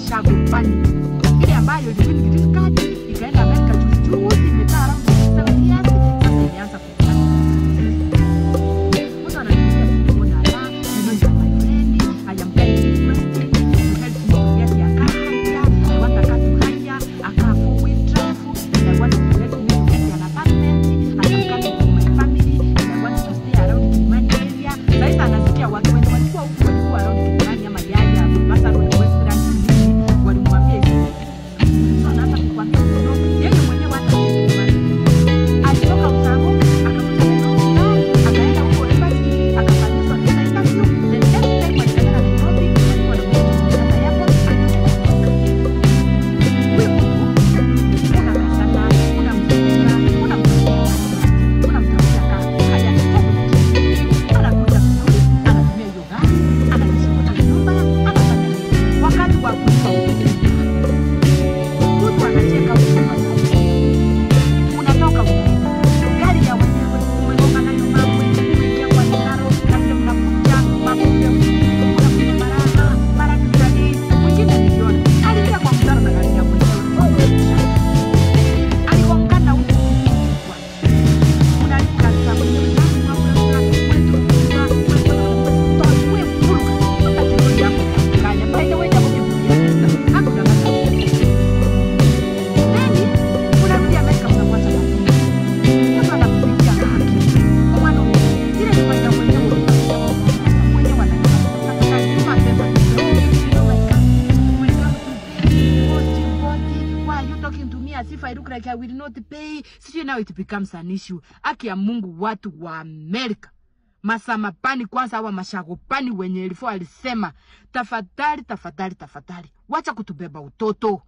mashagopani ile ambayo iliwin green card ikaenda Amerika juzi juzi, imekaa around 7 years, sasa imeanza kufanya mtu ananiambia siku moja, "Ah, you know you are my friend, I am kindly requesting you help me to get a car hire. I want a car to hire, a car four-wheel drive, and I want you to help me to get an apartment. I am coming with my family, and I want to stay around Kilimani area." Sasa anasikia watu wenye walikuwa huku walikuwa around Kilimani ama Yaya, Mombasa Road, Westlands, nini, walimwambia hivi. So anaanza kukwambia, "No, yeye mwenyewe hata hajui Kilimani." alitoka Ushago akakuja Nairobi, akaenda huko embassy, akafanyishwa visa interview. The next time walipeleka Nairobi, walikuwa na mkutano airport, huyo mtu unakaa sana, unamzungumza, unamtafutia unamtafutia kazi, haya anakuja vizuri, anatumia hiyo gari, anajishughulisha nyumba, anafanya nini? Wakati wa kulipa mtu anacheka huko unatoka unaenda gari ya wenyewe umegonga nayo mawe umeingia kwa mitaro na vile mnakuja makombe unakuja maraha mara kitalii mwingine niliona aliingia kwa mtaro na gari ya mwenyewe aligongana huko unalika za mwenyewe Then unarudi Amerika mnamwacha lakini mtu anakupigia haki. Mwana ile nyumba ya mwenyewe unatafuta mwenyewe anataka kutuma pesa. Oh my God. When you have to pay, what you want, why are you talking to me as if I look like I will not pay? Sijui now it becomes an issue. Haki ya Mungu watu wa Amerika masamapani kwanza hawa mashagopani wenye ilifo alisema tafadhali tafadhali tafadhali wacha kutubeba utoto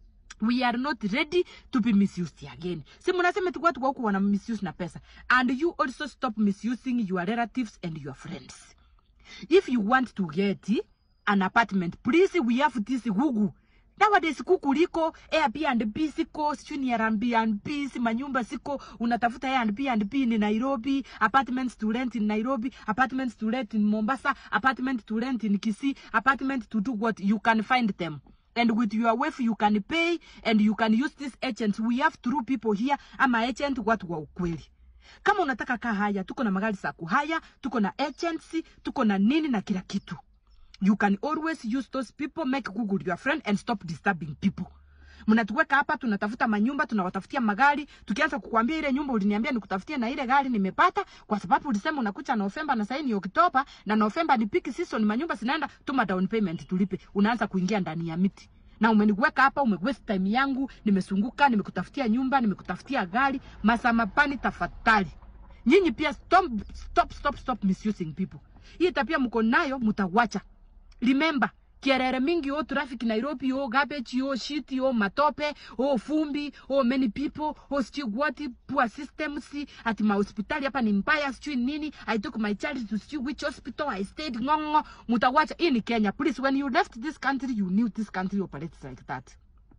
we are not ready to be misused again si mnasema tu watu wako wana misuse na pesa and you also stop misusing your relatives and your friends if you want to get an apartment please we have this google nowadays kuku liko Airbnb siko sijui ni Airbnb si manyumba siko unatafuta Airbnb ni Nairobi apartments to rent in Nairobi apartments to rent in Mombasa apartment to rent in Kisii apartment to do what you can find them and with your wife you can pay and you can use these agents we have true people here ama agent watu wa ukweli kama unataka kaa haya tuko na magari za kuhaya tuko na agency tuko na nini na kila kitu you can always use those people make google your friend and stop disturbing people mnatuweka hapa tunatafuta manyumba tunawatafutia magari tukianza kukwambia ile nyumba uliniambia nikutafutie na ile gari nimepata kwa sababu ulisema unakucha Novemba na sasa ni Oktoba na Novemba ni peak season manyumba zinaenda tuma down payment tulipe unaanza kuingia ndani ya miti na umeniweka hapa umewaste time yangu nimesunguka nimekutafutia nyumba nimekutafutia gari masamapani tafadhali nyinyi pia stop, stop, stop, stop misusing people hii tabia mko nayo mtawacha remember kierere mingi o traffic Nairobi o garbage o shit o matope o fumbi o many people o sijui what poor systems ati mahospitali hapa ni mbaya sijui nini I took my child to sijui which hospital I stayed ngongo mutawacha hii ni Kenya please when you left this country you knew this country operates like that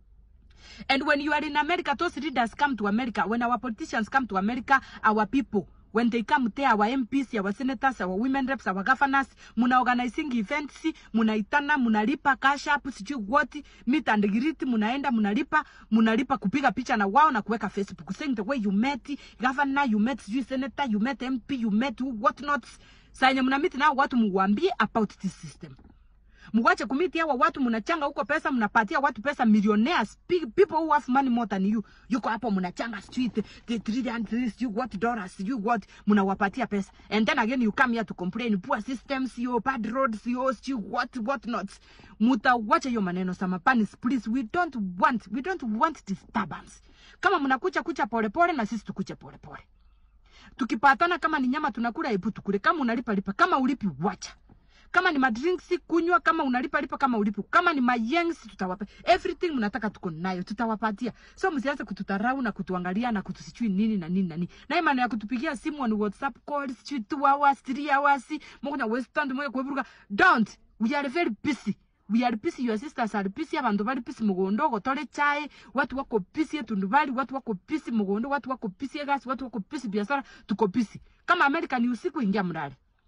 And when you are in America, those leaders come to America. When our politicians come to America, our people, when they come there, our MPs, our senators, our women reps, our governors, muna organizing events, munaitana, munalipa cash up, sijui what, meet and greet, munaenda, munalipa, munalipa kupiga picha na wao na kuweka Facebook, saying the way you met governor, you met sijui senator, you met MP, you met who, what not. Saa yenye mna meet nao watu muwaambie about this system mwache kumiti hawa watu mnachanga huko pesa mnapatia watu pesa millionaires pe- people who have money more than you yuko hapo mnachanga street the 300 you what dollars you what mnawapatia pesa and then again you come here to complain poor systems yo bad roads yo you what what not mutawacha hiyo maneno samapani please we don't want we don't want disturbance kama mnakucha kucha polepole na sisi tukuche polepole tukipatana kama ni nyama tunakula hebu tukule kama unalipa lipa kama ulipi wacha kama ni madrinks kunywa kama unalipa lipa kama ulipi kama ni mayengs tutawapa everything mnataka tuko nayo tutawapatia so msianze kututarau na kutuangalia na kutusijui nini na nini na nini na hii maneno ya kutupigia simu on whatsapp call sijui 2 hours 3 hours moko na western mwe kweburuka don't we are very busy we are busy your sisters are busy abantu bari busy mugondo gotore chai watu wako busy etundu bali watu wako busy mugondo watu wako busy egasi watu wako busy biashara tuko busy kama america ni usiku ingia mlale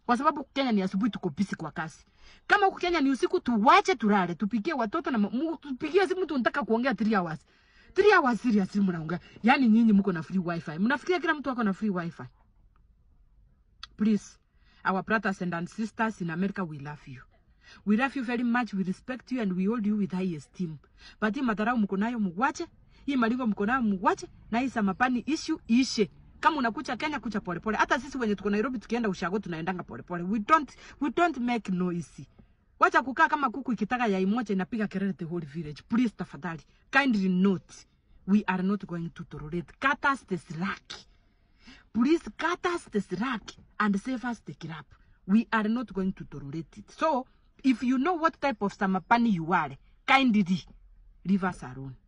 kwa sababu huku Kenya ni asubuhi, tuko busy kwa kazi. Kama huku Kenya ni usiku, tuwache tulale, tupigie watoto na mu- tupigie simu, tunataka kuongea 3 hours 3 hours serious mnaongea. Yani nyinyi mko na free wifi, mnafikiria kila mtu ako na free wifi? Please, our brothers and sisters in America, we love you. We love you very much, we respect you and we hold you with high esteem. But hii madharau mko nayo mwache, hii malingo mko nayo mwache, na hii samapani issue ishe. Kama unakucha Kenya kucha polepole. Hata sisi wenye tuko Nairobi tukienda ushago tunaendanga polepole. We don't we don't make noise. Wacha kukaa kama kuku ikitaka yai moja inapiga kelele the whole village. Please tafadhali, kindly note, we are not going to tolerate. Cut us the slack. Please cut us the slack and save us the crap. We are not going to tolerate it. So, if you know what type of samapani you are, kindly leave us alone.